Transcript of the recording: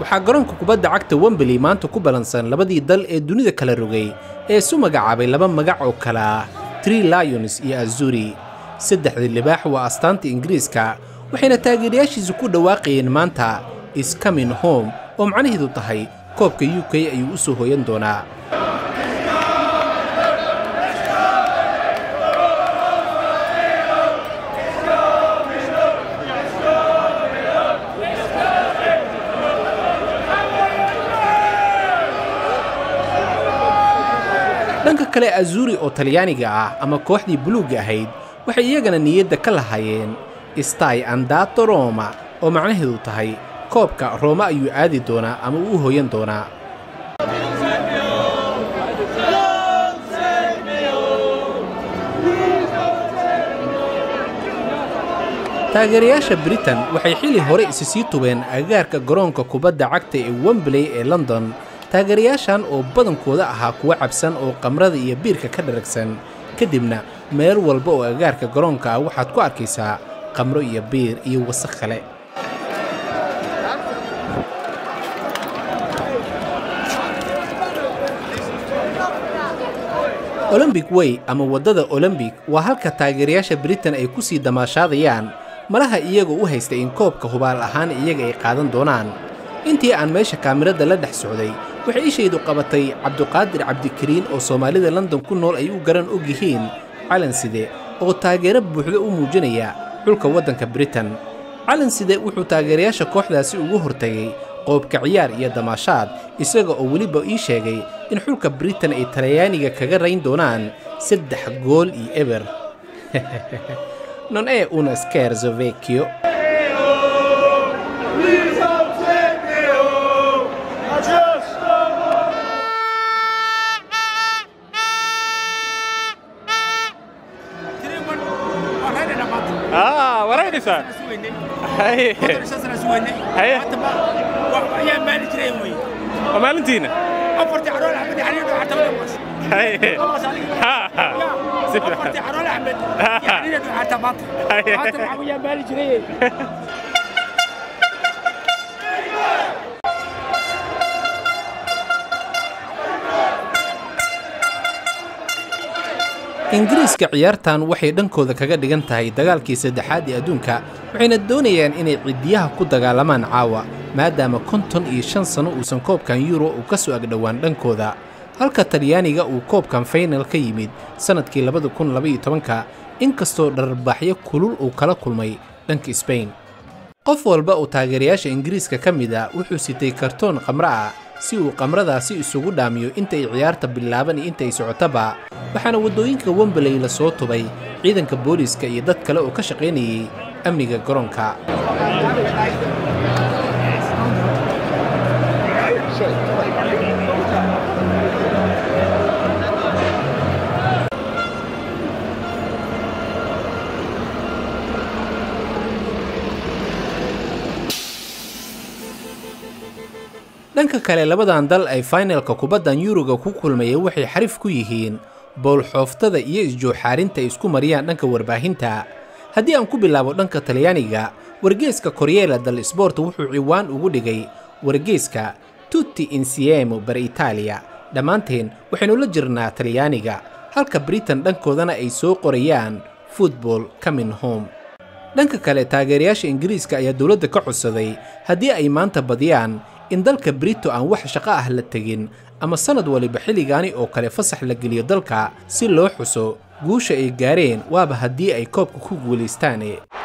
waxaa garoonka kubadda cagta wembley maanta ku ballansan labadii dal ee dunida kala rogay ee isu magacaabay laba magac oo kale ah tree lions iyo azuri saddexdii libaax waa astaanta ingiriiska waxayna taageerayaashiisu ku dhawaaqayeen maanta iscomin home oo macnaheedu tahay koobka u k ayuu u soo hooyan doonaa dhanka kale azuri oo talyaaniga ah ama kooxdii buluugga ahayd waxay iyagana niyadda ka lahaayeen stai andato roma oo macnaheedu tahay koobka rooma ayuu aadi doonaa ama uu hooyan doonaa taageerayaasha britain waxay xili hore isi sii tubeen agaarka garoonka kubadda cagta ee wembley ee london taageerayaashan oo badankooda ahaa kuwa cabsan oo qamrada iyo biirka ka dharagsan kadibna meel walba oo agaarka garoonka ah waxaad ku arkaysaa qamro iyo biir iyo wasakh kale olombic way ama waddada olombic waa halka taageerayaasha britain ay ku sii damaashaadayaan malaha iyagoo u haysta in koobka hubaal ahaan iyaga ay qaadan doonaan intii aan meesha kaamirada la dhex socday waxay ishaydu qabatay cabduqaadir cabdikariin oo soomaalida london ku nool ay u garan og yihiin calanside oo taageero buuxda u muujinaya xulka waddanka britain calanside wuxuu taageerayaasha kooxdaasi ugu hortagay qoobka ciyaar iyo damaashaad isaga oo weliba ii sheegay in xulka britain ay talyaaniga kaga rayn doonaan saddex gool iyo eber non e una scherzo vecchio aa waraynaysaa haye haye waa maalintiina haye ha ha si fiican ingiriiska ciyaartan waxay dhankooda kaga dhigan tahay dagaalkii saddexaad ee adduunka waxayna doonayaan inay ciddiyaha ku dagaalamaan caawa maadaama konton iyo shan sanno uusan koobkan yuro uu ka soo agdhowaan dhankooda halka talyaaniga uu koobkan faynal ka yimid sannadkii labada kun labaiyo tobanka inkastoo dhararbaxyo kulul uu kala kulmay dhanka sbain qof walba oo taageerayaasha ingiriiska ka mid a wuxuu sitay kartoon qamro ah si uu qamradaasi isugu dhaamiyo intay ciyaarta bilaaban iyo intay socotaba waxaana waddooyinka wembley la soo tubay ciidanka booliiska iyo dad kale oo ka shaqaynayay amniga garoonka dhanka kale labadan dal ay faynalka kubaddan yuruga ku kulmaya waxay xarif ku yihiin bowlxooftada iyo isjooxaarinta ay isku mariyaan dhanka warbaahinta haddii aan ku bilaabo dhanka talyaaniga wargeeska koryeela dal sbort wuxuu ciwaan ugu dhigay wargeeska tutti insiemo bar itaaliya dhammaanteen waxaynu la jirnaa talyaaniga halka britain dhankoodana ay soo qorayaan futbol comin home dhanka kale taageerayaasha ingiriiska ayaa dowladda ka codsaday haddii ay maanta badiyaan in dalka brito aan wax shaqo ah la tegin ama sannad waliba xilligaani oo kale fasax la geliyo dalka si loo xuso guusha ay gaareen waaba haddii ay koobka ku guulaystaane